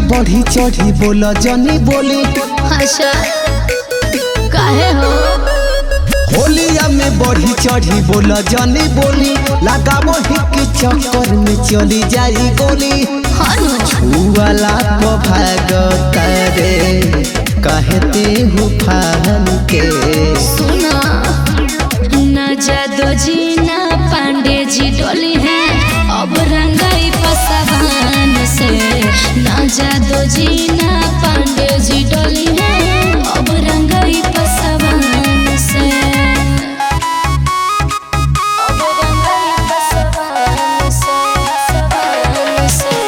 बढ़ी चढ़ी बोला जनी बोली अच्छा काहे हो होलिया में बढ़ी चढ़ी बोला जनी बोली लगाबो हिक चक्कर में चली जाई गोली हनु वाला को भाग करे कहते हूँ फान के सुना न जादो जी ना पांडे जी डोली है अब रंगाई पसवान से न जादो जी ना पांडे जी डोली है अब रंगाई पसवान से अब रंगाई पसवान से पसवान से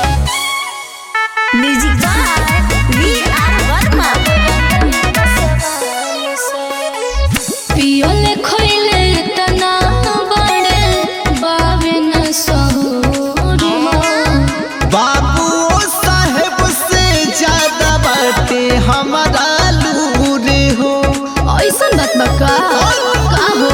music by V R Verma पियोले खोइले तना बड़े बावे न सहुरी बाबू साहेब से ज्यादा बाटे हमारा लूरे हो ऐसन बात बका का हो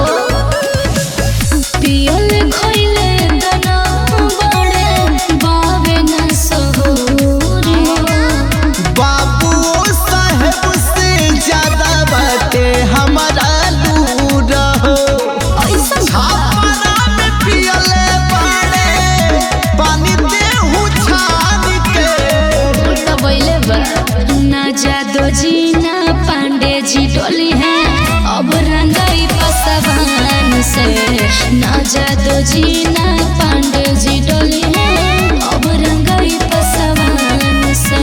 पियोले खोइले तना बड़े बावे न सहुरी बाबू साहेब से ज्यादा बाटे हमारा लूर हो ऐसन छापरा में पियले बाड़े पानी देहू छान के तो बोले बा ना जादो जी ना पांडे जी डोली है अब रंगाई पसवान से ना जादो जी ना पांडे जी डोली है अब रंगाई पसवान से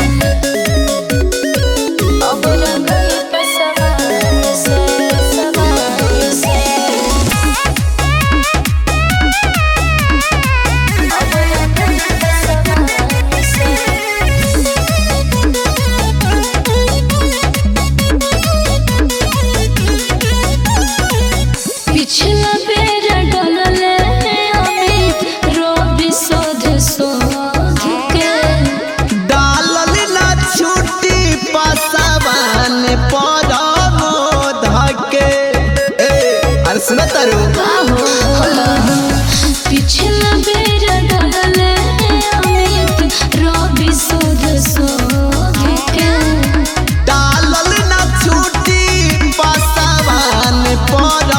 अब रंगाई पसवान से पसवान से अब रंगाई पसवान से पिछला बेर डलले अमित रोबी शोध शोध के डालल ना छुट्टी पसवान पर धके ए अरे सुन तारू पिछला बेर डलले अमित रोबी शोध शोध के डालल ना छुट्टी पसवान पर